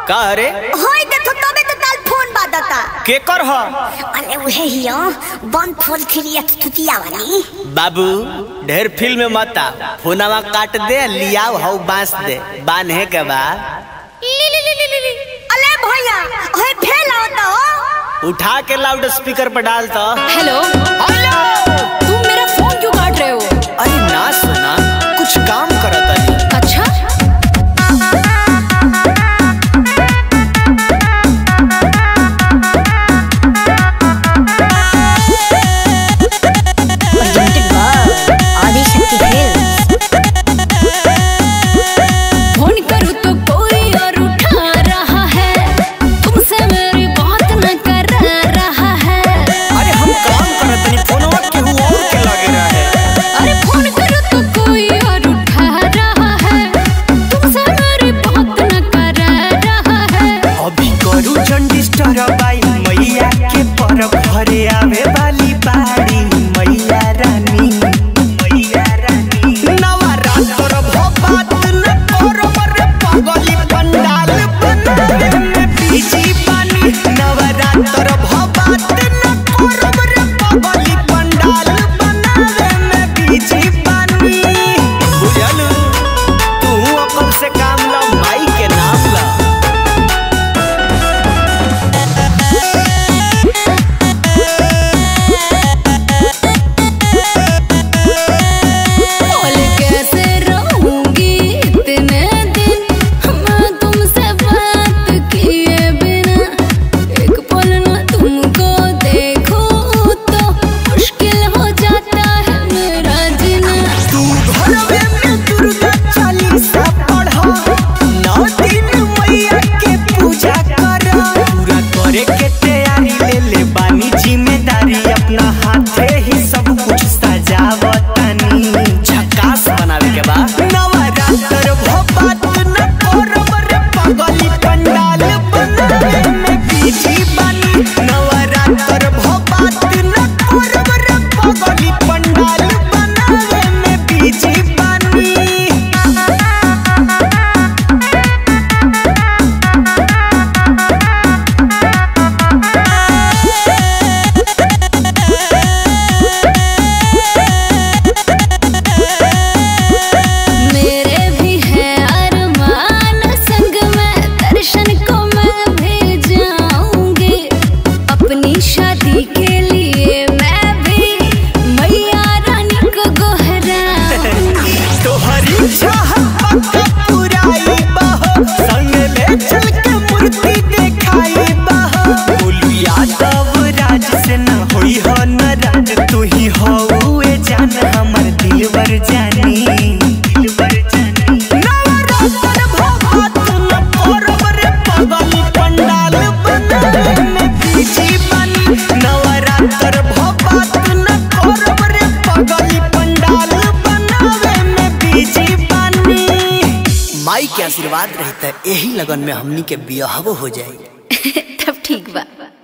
का रे होय देखो तबे तो ताल फोन बादता केकर ह अरे उहे हियो वन फोर थ्री एट तुतिया वाली बाबू ढेर फिल्म मत आ फोनवा काट दे लियाओ हऊ बांस दे बांधे के बा अले भैया होय फेल होता हो उठा के लाउड स्पीकर पर डाल तो हेलो हेलो तुम मेरा फोन क्यों काट रहे हो अरे ना सुना कुछ काम करत तनी अच्छा presented by Adishakti films phone करूँ तो कोई और उठा रहा है तुमसे मेरी बात न कर रहा है अरे हम काम करत तनी फोनवा केहू और के लगे रहे अरे फोन करूँ तो कोई और उठा रहा है तुमसे मेरी बात न कर रहा है अभी करू चंडिस्टर बाई मैया के परब घरे आवे वाली बाड़ी मैया रानी मैया रानी नवरात्र भबात न करब रे पगली पंडाल बनावे में बीजी बानी नवरात्र भबात न करब रे पगली पंडाल बनावे में बीजी बानी बुझलू तू अपन से काम ला माई के नाम ला बोल कैसे रहूंगी इतने दिन मैं तुमसे बात किए बिना एक पल न तुमको देखूं तो मुश्किल हो जाता है मेरा जीना तू घरवे में दुर्गा चालीसा पढ़ा नौ दिन मैया के पूजा कर पूरा करे के तैयारी ले ले बानी जिम्मेदारी अपना हाथे ही सब कुछ सजावतानी झकास बनावे के बा नवरात्र भबात न करब रे पगली पंडाल बनावे में बीजी बानी नवरात्र भबात न करब रे पगली पंडाल बनावे में बीजी बानी मेरे भी है अरमान संग में दर्शन को मैं भी जाऊंगी अपनी शादी के लिए मैं भी मैया रानी को गोहराऊंगी तोहरी चाहत पक्का पुराई बहो संग ले चल के मूर्ति देखाई बहो बोलू यादव राज से न होई हो न राज तू ही हो ए जान हमर दिलवर जानी दिलवर जानी नवरात्र भगवत न करब रे पगली पंडाल बनावे में बीजी बानी नवरात्र भगवत न करब रे पगली पंडाल बनावे में बीजी बानी माई के आशीर्वाद रहता यही लगन में हमनी के बियाहबो हो जाए तब ठीक बा